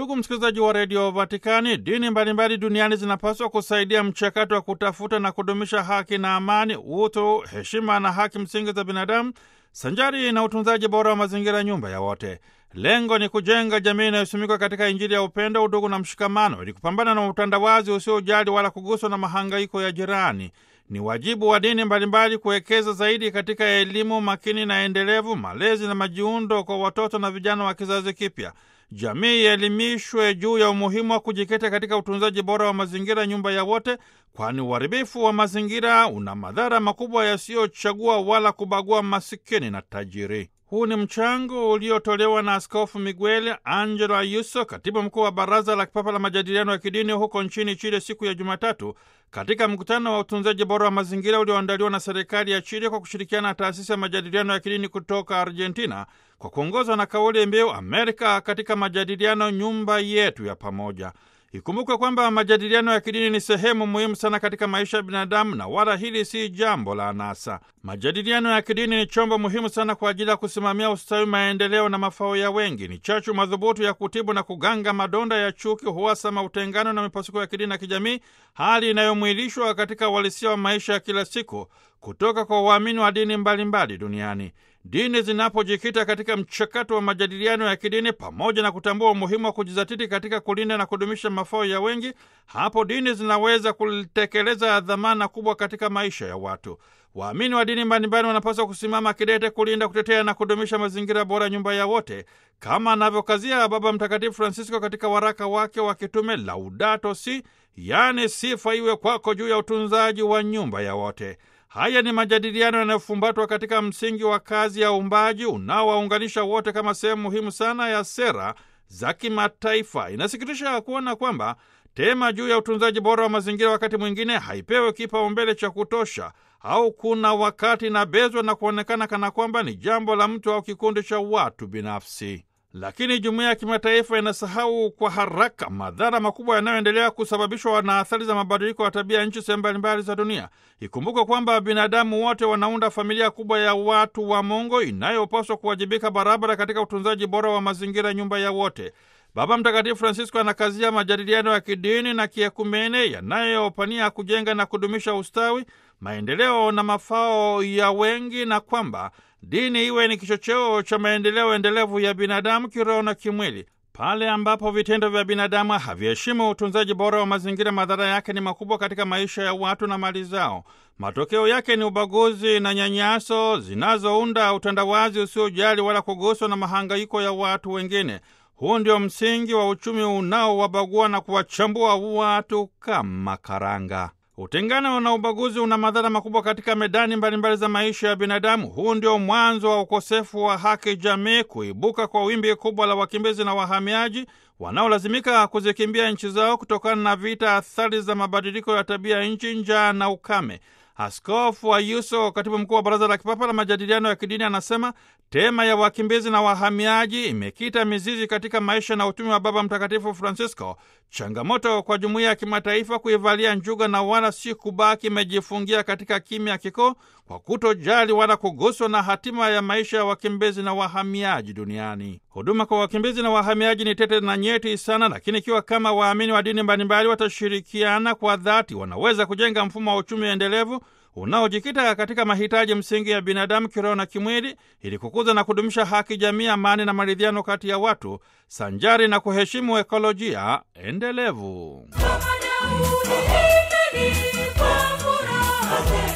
Ndugu msikilizaji wa redio Vatikani, dini mbalimbali duniani zinapaswa kusaidia mchakato wa kutafuta na kudumisha haki na amani, utu, heshima na haki msingi za binadamu sanjari na utunzaji bora wa mazingira, nyumba ya wote. Lengo ni kujenga jamii inayosimikwa katika Injili ya upendo, udugu na mshikamano, ili kupambana na utandawazi usiojali wala kuguswa na mahangaiko ya jirani. Ni wajibu wa dini mbalimbali kuwekeza zaidi katika elimu makini na endelevu, malezi na majiundo kwa watoto na vijana wa kizazi kipya. Jamii ielimishwe juu ya umuhimu wa kujikita katika utunzaji bora wa mazingira, nyumba ya wote, kwani uharibifu wa mazingira una madhara makubwa yasiyochagua wala kubagua masikini na tajiri. Huu ni mchango uliotolewa na Askofu Miguel Angelo Ayuso, katibu mkuu wa Baraza la Kipapa la Majadiliano ya Kidini huko nchini Chile siku ya Jumatatu, katika mkutano wa utunzaji bora wa mazingira ulioandaliwa na serikali ya Chile kwa kushirikiana na taasisi ya majadiliano ya kidini kutoka Argentina, kwa kuongozwa na kauli mbiu Amerika katika majadiliano, nyumba yetu ya pamoja. Ikumbukwe kwamba majadiliano ya kidini ni sehemu muhimu sana katika maisha ya binadamu na wala hili si jambo la anasa. Majadiliano ya kidini ni chombo muhimu sana kwa ajili ya kusimamia ustawi, maendeleo na mafao ya wengi. Ni chachu madhubutu ya kutibu na kuganga madonda ya chuki, huasama, utengano na mipasuko ya kidini na kijamii, hali inayomwilishwa katika uhalisia wa maisha ya kila siku kutoka kwa waamini wa dini mbalimbali mbali duniani. Dini zinapojikita katika mchakato wa majadiliano ya kidini pamoja na kutambua umuhimu wa kujizatiti katika kulinda na kudumisha mafao ya wengi, hapo dini zinaweza kutekeleza dhamana kubwa katika maisha ya watu. Waamini wa dini mbalimbali wanapaswa kusimama kidete kulinda, kutetea na kudumisha mazingira bora, nyumba ya wote, kama anavyokazia Baba Mtakatifu Francisco katika waraka wake wa kitume Laudato Si, yaani sifa iwe kwako juu ya utunzaji wa nyumba ya wote. Haya ni majadiliano yanayofumbatwa katika msingi wa kazi ya uumbaji unaowaunganisha wote kama sehemu muhimu sana ya sera za kimataifa. Inasikitisha kuona kwamba tema juu ya utunzaji bora wa mazingira wakati mwingine haipewi kipaumbele cha kutosha, au kuna wakati inabezwa na kuonekana kana kwamba ni jambo la mtu au kikundi cha watu binafsi. Lakini jumuiya ya kimataifa inasahau kwa haraka madhara makubwa yanayoendelea kusababishwa na athari za mabadiliko ya tabia ya nchi sehemu mbalimbali za dunia. Ikumbuke kwamba binadamu wote wanaunda familia kubwa ya watu wa Mungu inayopaswa kuwajibika barabara katika utunzaji bora wa mazingira, nyumba ya wote. Baba Mtakatifu Francisco anakazia majadiliano ya kidini na kiekumene yanayopania kujenga na kudumisha ustawi, maendeleo na mafao ya wengi, na kwamba dini iwe ni kichocheo cha maendeleo endelevu ya binadamu kiroho na kimwili. Pale ambapo vitendo vya binadamu haviheshimu utunzaji bora wa mazingira, madhara yake ni makubwa katika maisha ya watu na mali zao. Matokeo yake ni ubaguzi na nyanyaso zinazounda utandawazi usiojali wala kuguswa na mahangaiko ya watu wengine. Huu ndio msingi wa uchumi unaowabagua na kuwachambua watu kama karanga. Utengano na ubaguzi una madhara makubwa katika medani mbalimbali za maisha ya binadamu. Huu ndio mwanzo wa ukosefu wa haki jamii, kuibuka kwa wimbi kubwa la wakimbizi na wahamiaji wanaolazimika kuzikimbia nchi zao kutokana na vita, athari za mabadiliko ya tabia ya nchi, njaa na ukame. Askofu Ayuso, katibu mkuu wa Baraza la Kipapa la Majadiliano ya Kidini, anasema tema ya wakimbizi na wahamiaji imekita mizizi katika maisha na utumi wa Baba Mtakatifu Francisco, changamoto kwa jumuiya ya kimataifa kuivalia njuga na wala si kubaki imejifungia katika kimya kikoo kwa kutojali wala kuguswa na hatima ya maisha ya wakimbizi na wahamiaji duniani. Huduma kwa wakimbizi na wahamiaji ni tete na nyeti sana, lakini ikiwa kama waamini wa dini mbalimbali watashirikiana kwa dhati, wanaweza kujenga mfumo wa uchumi endelevu unaojikita katika mahitaji msingi ya binadamu kiroho na kimwili, ili kukuza na kudumisha haki jamii, amani na maridhiano kati ya watu, sanjari na kuheshimu ekolojia endelevu.